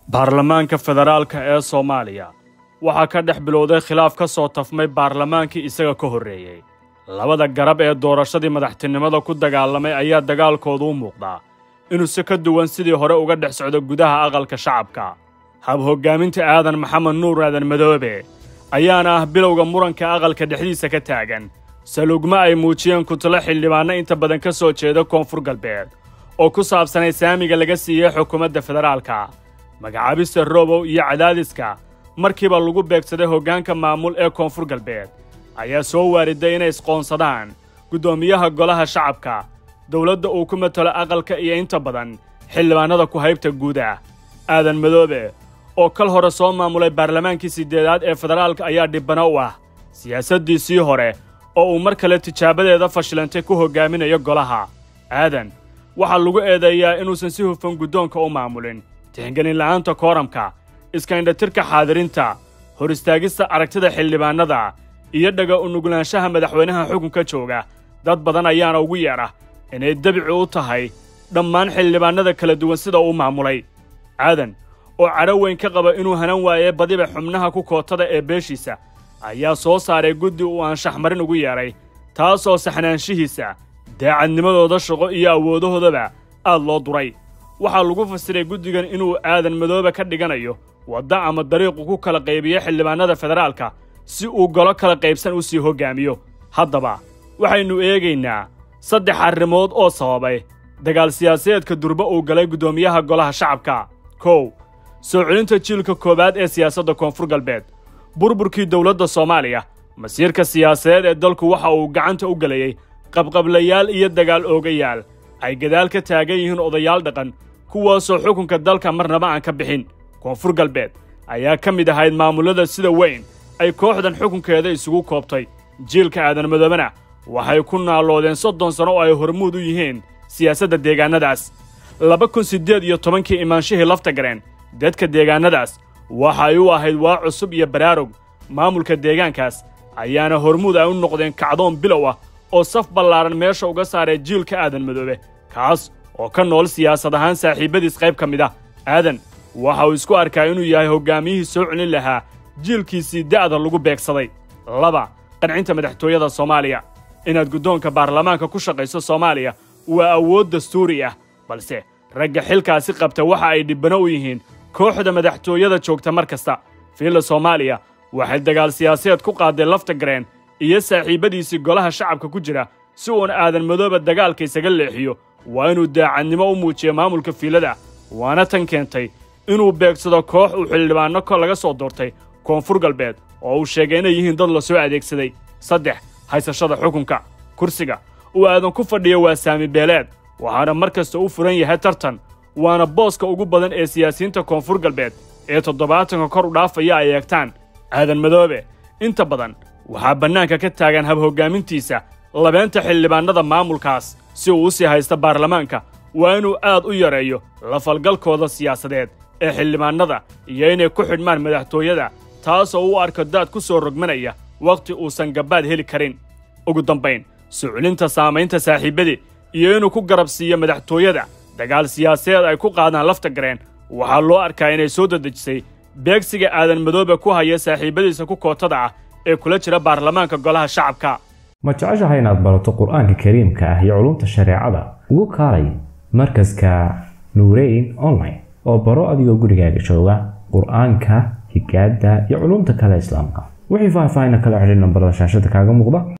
baarlamaanka federaalka ee soomaaliya waxaa ka dhex bilowday khilaaf ka soo tafmay baarlamaankii isaga ka horreeyey labada garab ee doorashadii madaxtinimada ku dagaalamay ayaa dagaalkoodu u muuqdaa inuu si ka duwan sidii hore uga dhex socdo gudaha aqalka shacabka hab hoggaaminta aadan maxamed nuur aadan madoobe ayaana ah bilowga muranka aqalka dhexdiisa ka taagan salugma ay muujiyeen kutalo xildhibaanno inta badan ka soo jeeda koonfur galbeed oo ku saabsanay saamiga laga siiyey xukuumadda federaalka magacaabista robow iyo cadaadiska markiiba lagu beegsaday hoggaanka maamul ee koonfur galbeed ayaa soo waariday inay isqoonsadaan guddoomiyaha golaha shacabka dowladda uu ku matalo aqalka iyo inta badan xildhibaannada ku haybta guud ah aadan madoobe oo kal hore soo maamulay baarlamaankii siddeedaad ee federaalka ayaa dhibbano u ah siyaasaddiisii hore oo uu mar kale tijaabadeeda fashilantay ku hoggaaminayo golaha aadan waxaa lagu eedeeyaa inuusan si hufan guddoonka u maamulin tixgelin la'aanta kooramka iskaindhatirka xaadirinta hor istaagista aragtida xildhibaannada iyo dhaga unuglaanshaha madaxweynaha xukunka jooga dad badan ayaana ugu yeedha inay debici u tahay dhammaan xildhibaannada kala duwan sida uu maamulay aadan oo cadho weyn ka qaba inuu hanan waaye badiba xubnaha ku kootada ee beeshiisa ayaa soo saaray guddi uu anshaxmarin ugu yeedhay taasoo saxnaanshihiisa daacadnimadooda shaqo iyo awoodahoodaba aad loo duray waxaa lagu fasiray guddigan inuu aadan madoobe ka dhiganayo wadda ama dariiqu ku kala qaybiyo xildhibaannada federaalka si uu golo kala qaybsan u sii hoggaamiyo haddaba waxaynu eegaynaa saddex arrimood oo sababay dagaal siyaasadeedka durba uu galay guddoomiyaha golaha shacabka kow soo celinta jiilka koowaad ee siyaasadda koonfur galbeed burburkii dowladda soomaaliya masiirka siyaasadeed ee dalku waxa uu gacanta u gelayey qabqablayaal iyo dagaal oogayaal ay gadaal ka taagan yihiin odayaal dhaqan kuwaasoo xukunka dalka marnaba aan ka bixin koonfur galbeed ayaa ka mid ahayd maamullada sida weyn ay kooxdan xukunkeeda isugu koobtay jiilka aadan madoobena waxay ku naaloodeen soddon sano oo ay hormuud u yihiin siyaasadda deegaannadaas laba kun siddeed iyo tobankii imaanshihii lafta gareen dadka deegaannadaas waxay u ahayd waa cusub iyo baraarug maamulka deegaankaas ayaana hormuud ay u noqdeen kacdoon bilow ah oo saf ballaaran meesha uga saaray jiilka aadan madoobe kaas oo ka nool siyaasad ahaan saaxiibbadiis qayb ka mid ah aadan waxa uu isku arkaa inuu yahay hoggaamiyihii soo celin lahaa jiilkiisii da'da lagu beegsaday laba qancinta madaxtooyada soomaaliya inaad guddoonka baarlamaanka ku shaqayso soomaaliya waa awood dastuuri ah balse ragga xilkaasi qabta waxa ay dhibbano u yihiin kooxda madaxtooyada joogta mar kasta fiilla soomaaliya waxay dagaal siyaasadeed ku qaaday lafta gareen iyo saaxiibbadiisii golaha shacabka ku jira si uun aadan madooba dagaalka isaga leexiyo waa inuu daacadnimo u muujiyo maamulka fiilada waana tan keentay inuu beegsado koox uu xildhibaanno ko laga soo doortay koonfur galbeed oo uu sheegay inay yihiin dad la soo adeegsaday saddex haysashada xukunka kursiga uu aadan ku fadhiyo waa saami beeleed waxaana mar kasta u furan yahay tartan waana booska ugu badan ee siyaasiyiinta koonfur galbeed ee toddobaatanka kor u dhaafaya ay eegtaan aadan madoobe inta badan waxaa bannaanka ka taagan hab hoggaamintiisa labeenta xildhibaannada maamulkaas si uu u sii haysta baarlamaanka waa inuu aad u yareeyo lafalgalkooda siyaasadeed ee xildhibaannada iyo inay ku xidhmaan madaxtooyada taasoo u arko daad ku soo rogmanaya wakhti uusan gabbaad heli karin ugu dambayn suculinta saamaynta saaxiibbadii iyo inuu ku garab siiyo madaxtooyada dagaal siyaasadeed ay ku qaadaan lafta gareen waxaa loo arkaa inay soo dedejisay beegsiga aadan madoobe ku haya saaxiibbadiisa ku kootada ah ee kula jira baarlamaanka golaha shacabka ma jeceshahay inaad barato qur-aanka kariimka ah iyo culumta shareecada ugu kaalay markaska nuureyn online oo baro adigoo gurigaaga jooga qur-aanka higaada iyo culumta kale islaamka wixii faahfaahin kala xidhiir nambarada shaashada kaaga muuqda